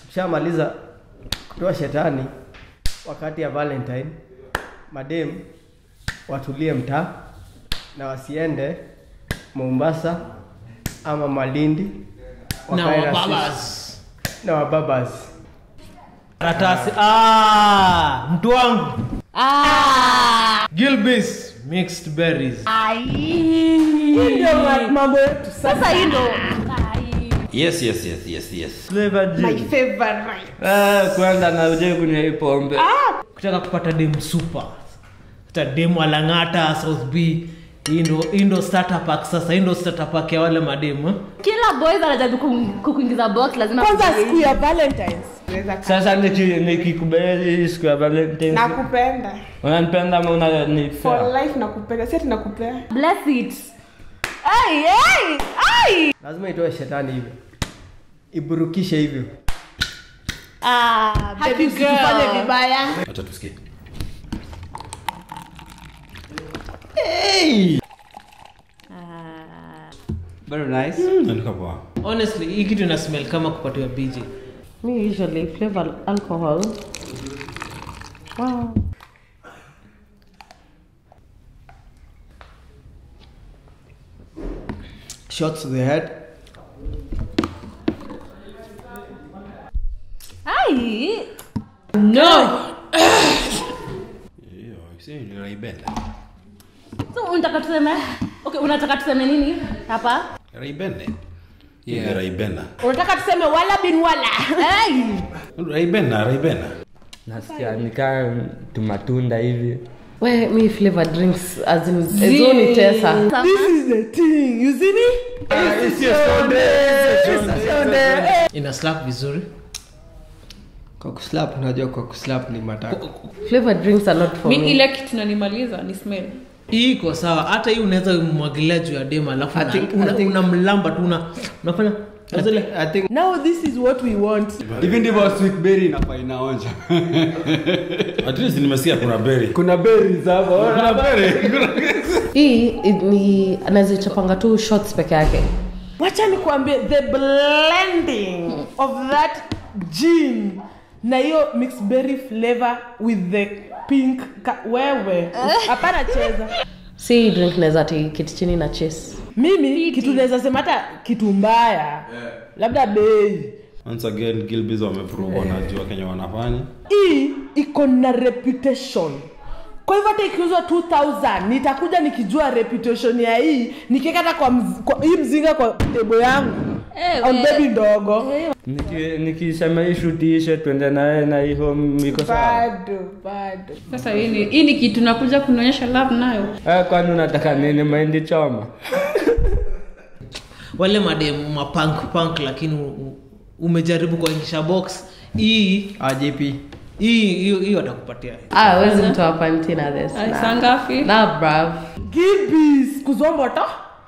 Shamaliza kutoa shetani wakati ya Valentine, madem watulie mtaa na wasiende Mombasa ama Malindi na wakae sisi- wababas na wababas. karatasi ah, mtu wangu Ah. gilbis mixed berries ndio ma- mambo yetu Sasa hii ndo yes yes yes yes yes flavor my gin favorite Ah, kwanza na uje kunywa hii pombe kutaka kupata dem super hata dem alang'ata south b hii ndo hii ndo starter pack sasa hii ndo starter pack ya wale mademu eh? kila boys anajaribu ku- kukuingiza box lazima kwanza kuingiza siku ya valentines Naweza kaa. sasa niki- nikikubalia hii siku ya valentines nakupenda unanipenda ama for unanipea life nakupenda si ati nakupea bless it ay ay ay Lazima itoe shetani hivyo, iburukishe hivyo. ah Hadi baby usifanye girl vibaya acha tusikie very nice Nanuka poa honestly hii kitu ina smell kama kupatiwa bj me usually flavor alcohol wow. Shots to the head. ay no hiyo si niraibenda so unataka tuseme okay unataka tuseme nini hapa raibende yeah. raibena unataka tuseme wala bin wala ay raibena raibena nasikia nikaa tumatunda hivi we me flavor drinks as in ezoni tesa this is the thing you see me ina slap vizuri Kwa kuslap, unajua kwa kuslap ni matako. flavor drinks are not for mi me ile kitu nanimaliza ni smell hii iko sawa hata hii unaweza mwagilia juu ya dem alafu I una- think- una- I think- unamlamba tu una- unafanya zile I think now this is what we want hivi ndivyo sweetberry inafaa inaonja at least nimesikia kuna beri kuna berries hapo kuna beri hii i- ni anaweza chapanga tu shots peke yake wacha nikuambie the blending of that gin na hiyo mixed berry flavor with the pink ka, wewe hapana cheza si drink naweza ti kiti chini na chase mimi kitu naweza sema hata kitu mbaya labda bei once again gilbis wameprove wanajua kenya wanafanya hii iko na reputation kwa hivyo hata ikiuzwa 2000 nitakuja nikijua reputation ya hii nikiweka hata kwa, mz- kwa hii mzinga kwa tebo yangu Eh, on we- baby ndogo Niki- nikisema hii shutishe twende naye na hii home iko sawa bado bado sasa hii ni, hii ni kitu nakuja kunaonyesha love nayo Ah, kwani unataka nini mahindi choma wale mademu mapunk punk lakini u- u- umejaribu kuingisha box hii RJP. hii hiyo hiyo atakupatia ah wezi mtoa panti na this Ay, saa ngapi na brav gibis kuzomboto